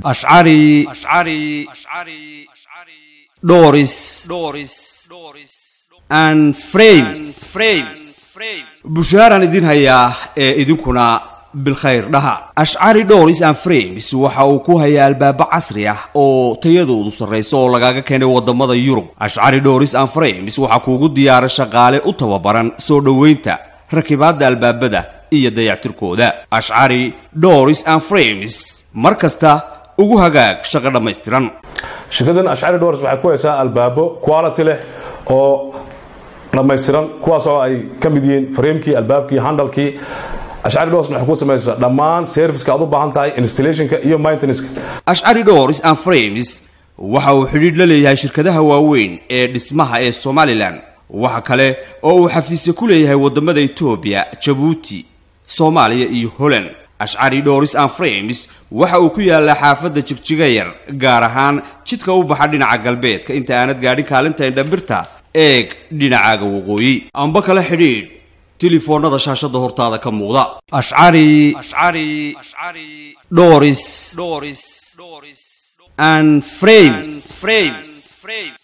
ashcari dhoris and frames bushaaraan idin hayaa ee idinkuna bilkhayr dhaha ashcari dhoris and frames waxa uu ku hayaa albaabo casri ah oo tayadoodu sarrayso oo lagaaga keenay wadamada yurub ashcari dhoris and frames waxaa kuugu diyaara shaqaale u tababaran soo dhoweynta rakibaadda albaabada iyo dayactirkooda ashcari dhoris and frames mar kasta ugu hagaag shaqo dhammaystiran shirkadan ashcari dhoors waxay ku haysaa albaabo quality leh oo dhammaystiran kuwaas oo ay ka mid yihiin framekii albaabkii handalkii ashcari dhorsna waxay ku samaysaa dhammaan serviceka aad u baahan tahay installationka iyo maintenanceka ashcari dhoris and frames waxa uu xidhiidh la leeyahay shirkadaha waaweyn ee dhismaha ee somalilan waxa kale oo uu xafiisyo ku leeyahay wadamada etoobiya jabuuti soomaaliya iyo holland ashcari dhoris and frames waxa uu ku yaalaa xaafadda jigjiga yar gaar ahaan jidka u baxa dhinaca galbeedka inta aanad gaadhin kaalinta indhambirta eeg dhinacaaga waqooyi amba kala xidhiidh telefoonada shaashada hortaada ka muuqda ashcari dhoris and frames